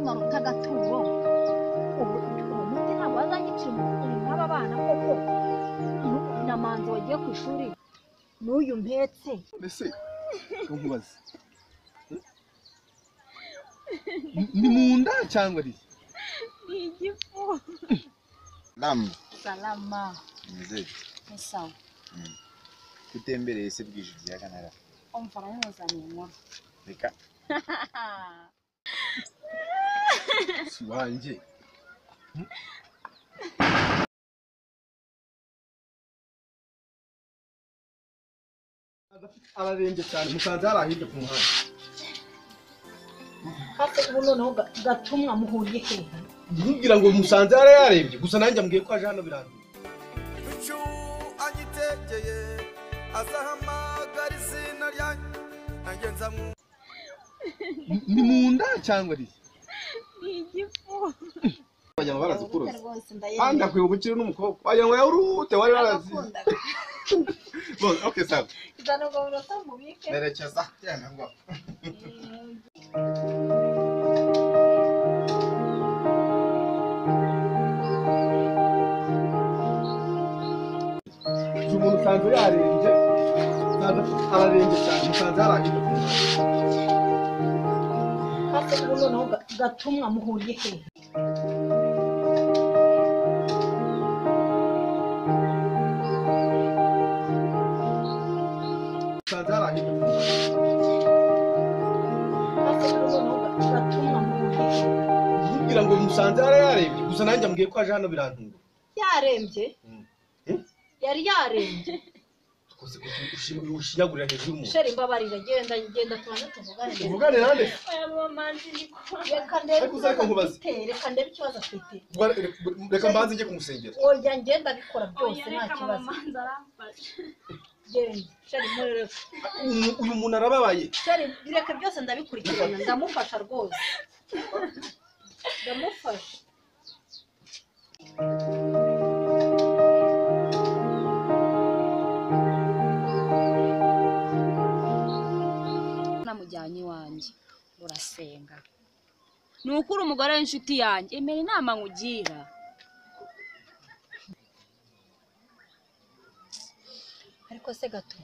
na mutagatuwo ubu uwo muti ntabwo wazanyicira umuntu nk'aba bana koko n'ubu na manzi wagiye ku ishuri n'uyu mpetse mbese nkubaze ni mu nda cyangwa ari ni igifu Damu, salama mzee, ni sawa gutembereye se bwije ikiyaga ntara. umva nanozaniye inkuru Reka si wanjye ararembye cyane musanze hari ahirya ku muhanda hafi ubu noneho ga- gatumwa muhuriye hehe nkubwira ngo musanze hari yarembye gusa nanjye ambwiye ko aje hano birangiye ibicu agitegeye azahamagara izina ryanjye nanjye nzamwumva ni mu nda cyangwa ari ni igifu bajya barazi kuroza rwose kandi ndayemeye akwiye ubukire n'umukobwa wagira ngo yawe urute wari warazi arakundaga Bon, ok sawa izana ubwo burota mubike nerekeza cyane ngo uyu muntu usanzwe yarembye usanzwe afite- ararembye cyane musanze hari ahirya ku muhanda hafi ubu noneho ga- gatumwa muhuriye hehe musanze hari ahirya ku muhanda hafi ubu noneho ga- gatumwa muhuriye hehe nkubwira ngo musanze hari yarembye gusa nanjye ambwiye ko aje hano birantunga yarembye yari yarembye rwose ko ushima- ushinyagurira hejuru y'umuntu sheri mbabarira genda genda tubanze tuvugane neza. uvugane nande reka ndebe Ariko uzareka ikibazo nkubaze. afite reka ndebe ikibazo afite Rwa- reka- reka mbanze njye kumusengera oya ngenda bikora byose byose nta kibazo genda sheri murereka Uyu- uyu muntu arababaye sheri bireka byose ndabikurikirana ndamufasha rwose ndamufasha namujyanye iwanjye urasenga ni ukuri umugore w'inshuti yanjye emera inama nkugira ariko se gato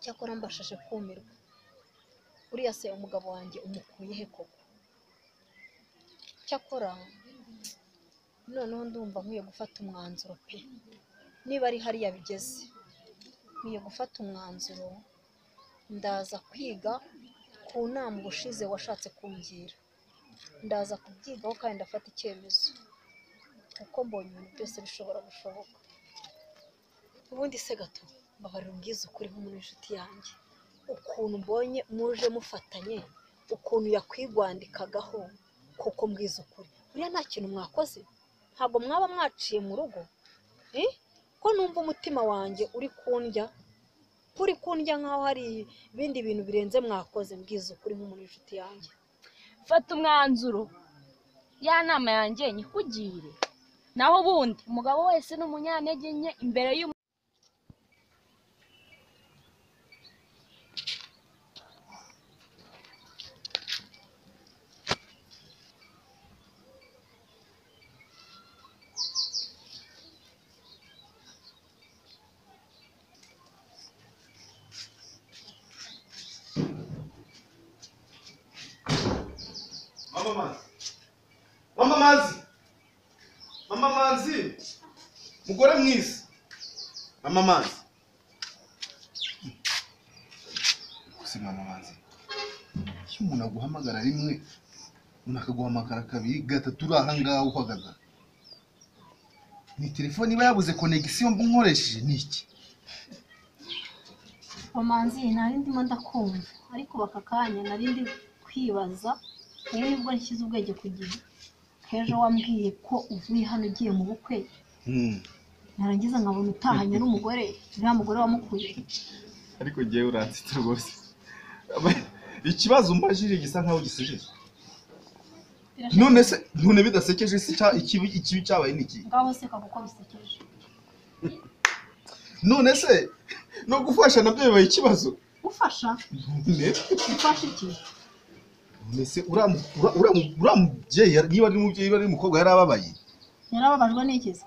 cyakora mbashashe kumirwa uriya se umugabo wanjye umukuye he koko cyakora noneho ndumva nkwiye gufata umwanzuro pe niba ari hariya bigeze nkwiye gufata umwanzuro ndaza kwiga ku nama ubushize washatse kungira ndaza kubyigaho kandi ndafata icyemezo kuko mbonye ibintu byose bishobora gushoboka ubundi se gato mbabarira umbwize ukuri nk'umuntu w'inshuti yanjye ukuntu mbonye muje mufatanye ukuntu yakwigwandikagaho kuko mbwize ukuri buriya nta kintu mwakoze ntabwo mwaba mwaciye mu rugo Eh? ko numva umutima wanjye uri kundya kuri kundya nk'aho hari ibindi bintu birenze mwakoze mbwize ukuri nk'umuntu w'inshuti yanjye fata umwanzuro ya nama yanjye nyikugire naho ubundi umugabo wese ni umunyantege nke imbere y'umu mama manzi mama manzi mama manzi mugore mwiza mama manzi gusa mama manzi iyo umuntu aguhamagara rimwe umuntu akaguhamagara kabiri gatatu uri aha ngaha uhagaze aha. ni telefone iba yabuze konegisiyo mba nkoresheje ni iki Romanzi nari ndimo ndakumva ariko baka kanya nari ndi kwibaza wowe nibwo nshyize ubwenge ku gihe h'ejo wambwiye ko uvuye hano ugiye mu bukwe narangiza nkabona utahanye n'umugore uriya mugore wamukuye ariko ngewe uransitse rwose ikibazo umbajije gisa nkaho gisekeje none se none bidasekeje se icya- ikibi ikibi cyabaye ni iki ngaho seka kuko bisekeje none se no gufasha nabyo bibaye ikibazo gufasha Ne? gufasha iki mbese uriya mu- ura- ura- uriya mubyeyi yari- niba ari umubyeyi niba ari umukobwa yari ababaye yarababajwe n'ikiza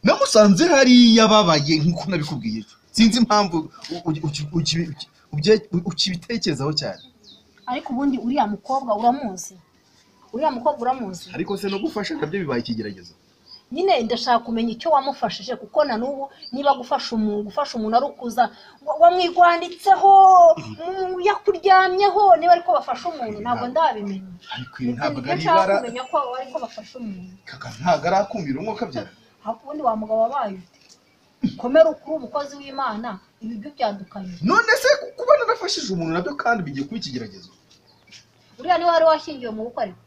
namusanze hariya ababaye nk'uko nabikubwiye ejo sinzi impamvu u- u- uki- uki- uki- ubye- u- ukibitekerezaho cyane ariko ubundi uriya mukobwa uramuzi uriya mukobwa uramuzi ariko se no gufasha nabyo bibaye ikigeragezo nyine ndashaka kumenya icyo wamufashije kuko na n'ubu niba gufasha umuntu gufasha umuntu ari ukuza wa- wamwigwanditseho mu- yakuryamyeho niba ariko bafashe umuntu ntabwo ndabimenya ariko ibi ntabwo Ibyo ari nshaka ibara kumenya ko ariko bafashe umuntu kaka ntabwo arakumira umwuka byara hafi ubundi wa mugabo wabaye ute komera ukuri umukozi w'imana ibi byo byadukanye none se kuba narafashije umuntu nabyo kandi bigiye kuba ikigeragezo uriya niwe wari washyingiwe mu bukwe ariko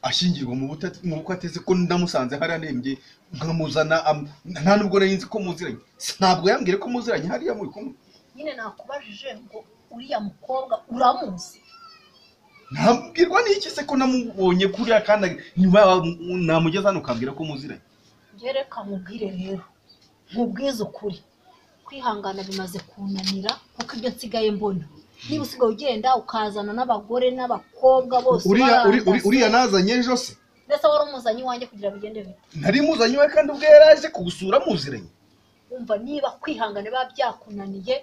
ashyingirwa mu butati mu bukwe ateze ko ndamusanze hariya anembye nkamuzana am- nta nubwo nari nzi ko muziranye ntabwo yambwiye ko muziranye hariya muri kumwe nyine nakubajije ngo uriya mukobwa uramuzi nabwirwa n'iki se ko namubonye kuriya kandi nyuma yaho namugeza hano ukambwira ko muziranye reka mubwire rero nkubwize ukuri kwihangana bimaze kunanira kuko ibyo nsigaye mbona niba usigaye ugenda ukazana n'abagore n'abakobwa bose uriya uri- uri- barandase. uriya nazanye ejo se mbese wari umuzanye iwanjye kugira bigende bite nari muzanye iwe kandi ubwo yari aje kugusura muziranye wumva niba kwihangana biba byakunaniye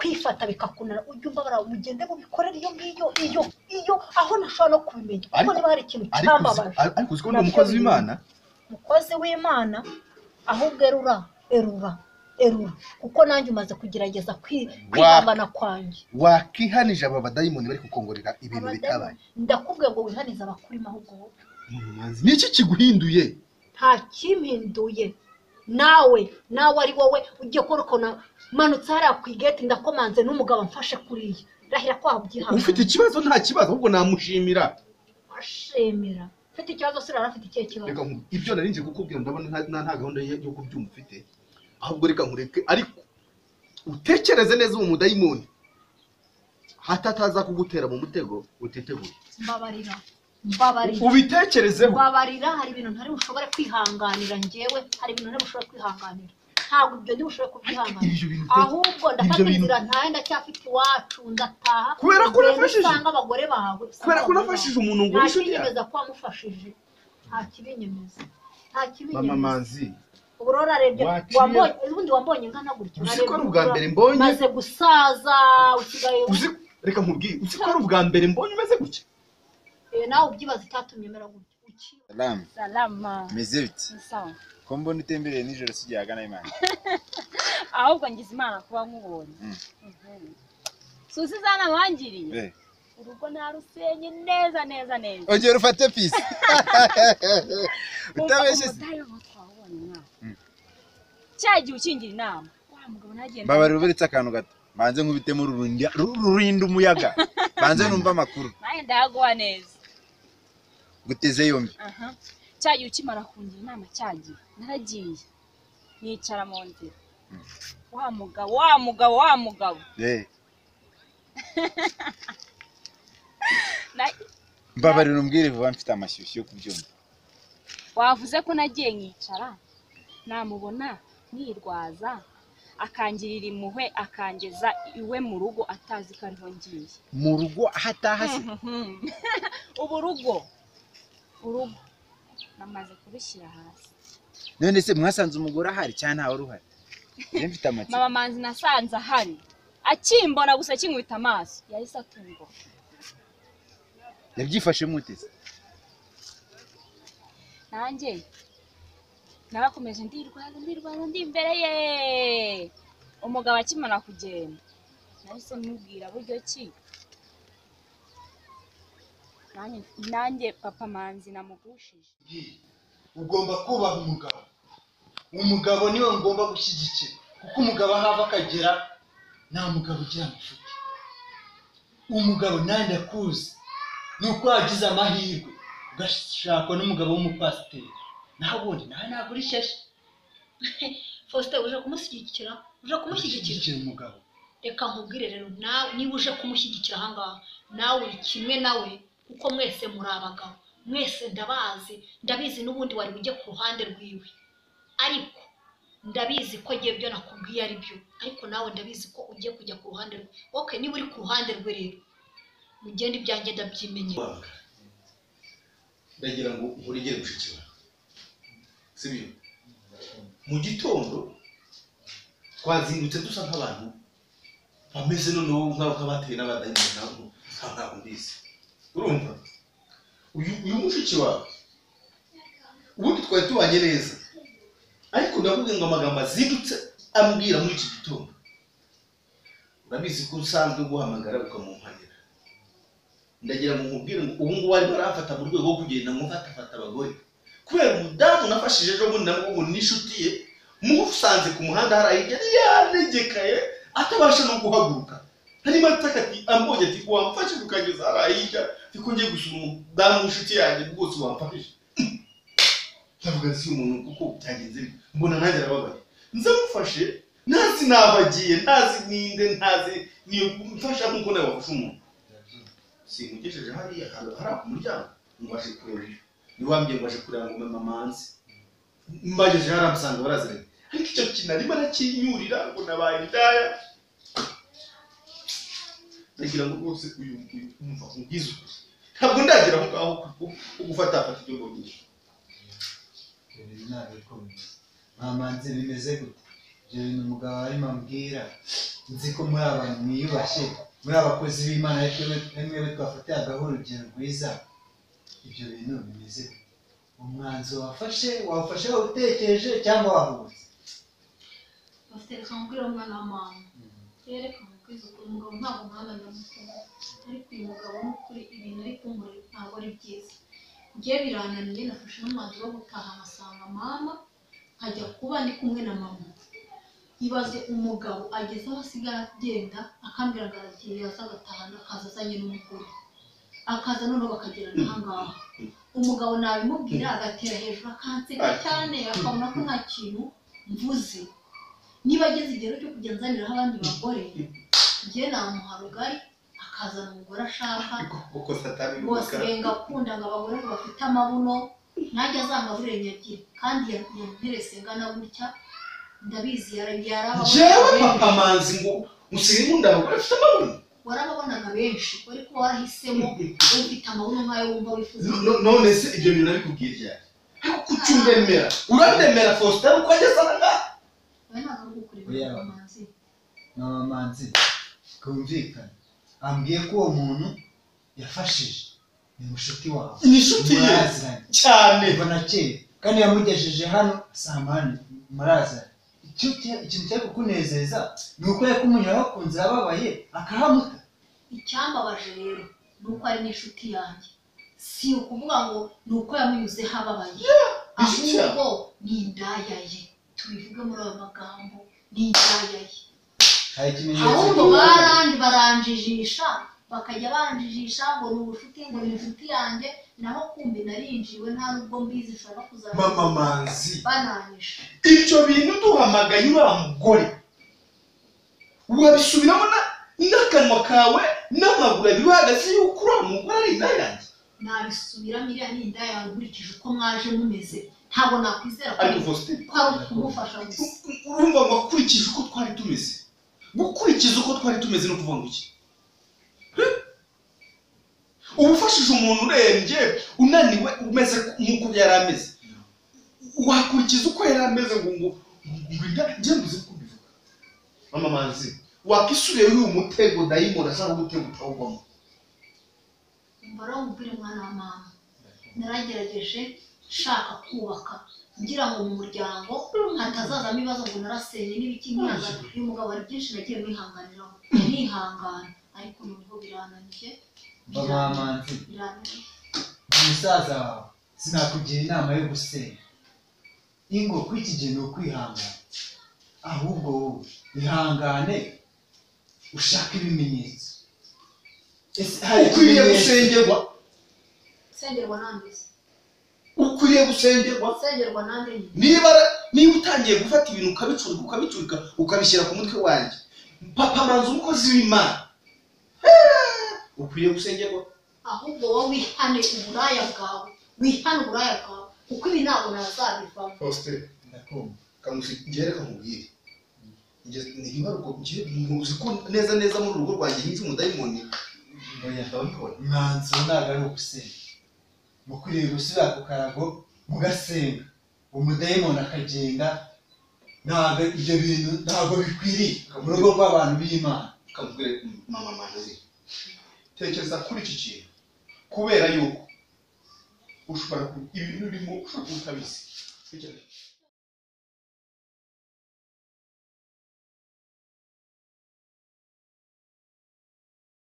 kwifata bikakunanira ujye umbabara mugende mubikorere iyo ngiyo iyo iyo aho nashobora no kubimenya kuko Ariko- niba hari ikintu ariko uzi- cyambabaje ariko uzi ko ndi umukozi w'imana mukozi w'imana ahubwo erura erura erura kuko nanjye umaze kugerageza kwi- kwihangana kwanjye wakihanije aba badayimoni bari kukongorera ibintu bitabaye ndakubwiye ngo wihanize abakurimo ahubwo wowe. ni iki kiguhinduye nta kimpinduye nawe nawe ari wowe ugiye kurukona manutse hariya ku igeti ndakomanze n'umugabo amfashe kuriya rahira ko ufite wabyihangana ikibazo nta kibazo ahubwo namushimira ashimira ufite ikibazo se urara afite ikihe kibazo reka nku- ibyo nari nje kukubwira ndabona nta- nta nta gahunda yo yo kubyumva ufite ahubwo reka nkureke ariko utekereze neza uwo mudayimoni hatataza kugutera mu mutego utiteguye mbabarira mbabarira ubitekerezeho babarira hari ibintu ntari bushobore kwihanganira njyewe hari ibintu ntari bushobore kwihanganira ntabwo ibyo ndi bushobore kubyihanganira Ibyo bintu te- ahubwo ndafata ibyo bintu- inzira ntahe ndacyafite iwacu ndataha Kubera ko ugenda unafashije. usanga abagore bawe usanga Kubera ko abagore unafashije bawe. umuntu ngo nta uri inshuti yawe. kibinyemeza ko wamufashije nta kibinyemeza nta mama kibinyemeza manzi ubwo rero ararebye Waciye- wambonye ubundi wambonye nkana gutya Uzi ko unarebye ari ubwa ura- mbere mbonye? umaze gusaza usigaye uzi reka nkubwire uzi ko ari ubwa mbere mbonye umeze gutya Eh, nawe ubyibaza icyatumye mera gutya uki Salamu, salama meze biti? ni sawa Ko mbona utembereye nijoro si gihagana Imana. ahubwo ngize imana kuba nkubonye Mm. Mhm. susi zana wangiriye Eh, urugo narusenye neza neza neza ongera ufate pisi. Utabeshe si. Umudayimoni twabonye mwaka. Mm. cya gihe ukingira inama wa mugabo nagenda Mbabara uberetse akantu gato. Banze nkubitemo rurindya rurinda umuyaga. Banze numva amakuru. nawe ndayagwa neza Guteze yombi. aha cya gihe ukimara kungira inama cya gihe naragiye nicara mu nzira wa mugabo wa mugabo wa mugabo Eh, Na- mbabarira umbwire vuba mfite amashyushyu yo kubyumva. wavuze ko nagiye nkicara namubona nirwaza akangirira impuhwe akangeza iwe mu rugo atazi ko ariho ngiye Mu rugo hataha si. ubu rugo urugo namaze kurushyira hasi None se mwasanze umugore ahari cyangwa ntawe uruhari? Njye mfite amatsiko. mama manzi nasanze ahari akimbona gusa akinkubita amaso yahise atungura Yabyifashe mutese. nanjye narakomeje ndirwaza ndirwaza ndi imbere ye umugabo akimara kugenda nahise mubwira buryo ki Nanjye- nanjye papa manzi namugushije ugomba kubaha umugabo umugabo niwe ngomba gushyigikira kuko umugabo aho ava akagera nta mugabo ugira amafuti umugabo nawe ndakuzi ni uko wagize amahirwe ugashakwa n'umugabo w'umupasiteri naho ubundi nawe ntabwo uri shyashya faustin uje kumushyigikira uje kumushyigikira gushyigikira umugabo reka nkubwire rero nawe niba uje kumushyigikira ahangaha nawe uri kimwe nawe kuko mwese muri abagabo mwese ndabazi ndabizi n'ubundi wari ujye ku ruhande rwiwe ariko ndabizi ko agiye ibyo nakubwiye ari byo ariko nawe ndabizi ko ugiye kujya ku ruhande rwe wowe niba uri ku ruhande rwe rero ugenda ibyanjye ndabyimenyera wanga ndagira ngo nkurigere mushiki wawe sibyo mu gitondo twazindutse dusa nk'abantu bameze noneho nk'aho nk'abatewe n'abadayimoni ntabwo ntabwo mbizi urumva uyu uyu mushiki wawe ubundi twari tubanye neza ariko ndakubwira ngo amagambo azindutse ambwira muri iki gitondo urabizi ko usanzwe guhamagara ukamumpamira ndagira ngo nkubwire ngo ubu ngubu arimo arafata mu rwego rwo kugenda ngo mfatafata abagore kubera umudamu nafashije ejo bundi nabwo ngo n'inshuti ye musanze ku muhanda hari aho yari yanegekaye atabasha no guhaguruka harimo ataka ati ambonye ati wamfashije ukageza hari ahijya ariko ngiye gusura umudamu w'inshuti yanjye rwose wamfashije ndavuga si umuntu kuko byagenze bite. mbona nanjye arababaye nzamufashe ntazi n'aho agiye ntazi ninde ntazi niyo mfasha nk'uko nawe wafashe umuntu simugejeje hariya hari hari ku muryango ngo aje kureba ibyo ni wambwiye ngo aje kureba ngo mama manzi mbageje hariya musanga baraziranye ariko icyo kintu arimo arakinyurira ngo nabaye indaya ndagira ngo rwose uyu uyu umva nkubwize ukuri ntabwo ndagira aho ngaho ku- ku gufata fata ibyo mbonye ibyo bintu ntabwo ari ko bimeze mwamanze bimeze gute ibyo bintu umugabo arimo ambwira nzi ko muri abantu mwiyubashye muri abakozi b'imana ariko mwebwe twafatiraho urugero rwiza ibyo bintu bimeze gute umwanzuro wafashe wawufashe wawutekereje cyangwa wahubutse bafite reka mubwire umwana wa mama reka mubwize ukuri umugabo ntabwo umwana namukunda ariko uyu mugabo ni ukuri ibintu ari kunkora ntabwo ari byiza njye birananiye nafashe n'umwanzuro wo gutaha amasanga mama nkajya kuba ndi kumwe na mama ibaze umugabo ageze aho asigara agenda akambwira ngo aragiye yaza agatahana akaza azanye n'umugore akaza noneho bakagerana aha ngaha umugabo nabimubwira agatera hejuru akanseka cyane akabona ko nta kintu mvuze niba ageze igihe cyo kujya nzaniraho abandi bagore njye namuha rugari akazana umugore ashaka kuko satani ni bose umukara benga akunda ngo abagore bafite amabuno najya azanga burengeje kandi yanterese ngana gutya ndabizi yara- jewe yarababona papa manzi ngo usigaye nkunda abagore afite amabuno warababonaga benshi ariko warahisemo ufite amabuno nk'ayo wumva wifuza No- no- none se ibyo bintu arikubwira ryari ariko kuki undemera urandemera faustin uko ageze aha ngaha we ntabwo ari gukureba Oya. amazi n'abamanzi twumvikane ambwiye ko uwo muntu yafashije ni mushuti wawe Ni inshuti ye. muraziranye cyane kuva na kera kandi yamugejeje hano samani muraza Icyo cya- ikintu cyo kukunezeza ni uko yakumunyura bakunze ababaye akahamuta icyambabaje rero ni uko ari n'inshuti yanjye si ukuvuga ngo ni uko yamunyuze hababaye inshuti yawe. ahubwo ni indaya ye tubivuge muri ayo magambo ni indaya ye hari ikimenyetso ahubwo cy'uko- barandi baranjijisha bakajya banjijisha ngo ni ubucuti ngo ni inshuti yanjye naho kumbi narinjiwe nta nubwo mbizi nshobora kuzaba mama manzi bananyisha ibyo bintu duhamagaye uriya mugore wabisubiramo na- n'akanwa kawe n'amaguru abibahagaze yuko uriya mugore ari indaya yanjye nabisubiramo iriya ni indaya yawe nkurikije uko mwaje mumeze ntabwo nakwizera ko ariko ari- faustin ko ari ukumufasha gusa urumva ngo akurikije uko twari tumeze gukurikiza uko twari tumeze no kuvuga ngo iki uba ufashije umuntu urembye unaniwe umeze nk'uko yari ameze wakurikiza uko yari ameze ngo ngo ngo inda njye mbuze ko mbivuga mama manzi wakisubire y'uyu mutego dayimoni ashaka gutega utawugwamo mbara umupira mwana wa mama naragerageje nshaka kubaka ngira ngo mu muryango hatazazamo ibibazo ngo narasenye n'ibiki nkihangana uyu mugabo hari byinshi nagiye mwihanganiraho nihangana ariko nubwo birananije Mba mwamanzi birananije umusaza wawe sinakugira inama yo gusenga ingo kuri iki gihe ni ukwihangana ahubwo wowe ihangane ushake ibimenyetso Ese hari ukwiriye ikimenyetso- gusengerwa sengerwa nandize ukwiriye gusengerwa sengerwa nande nyine niba niba utangiye gufata ibintu ukabicurika ukabicurika ukabishyira ku mutwe wanjye papa manzi umukozi w'imana Eh, ukwiye gusengerwa ahubwo wowe wihane uburaya bwawe wihane uburaya bwawe kuko ibi ntabwo nazabivamo faustin Ndakumva. kamusi njyewe reka nkubwire njye ntibaruko njyewe nkuzi ko neza neza muri urugo rwanjye hinze umudayimoni oya ndabibona umwanzuro ntabwo ari ugusenga mukwiriye gusubira ku karago mugasenga umudayimoni akagenda ntabwo ibyo bintu ntabwo bikwiriye mu rugo rw'abantu b'imana kamubwire mama manzi tekereza kuri iki kintu kubera yuko ushobora ku- ibintu urimo ushobora kutabizi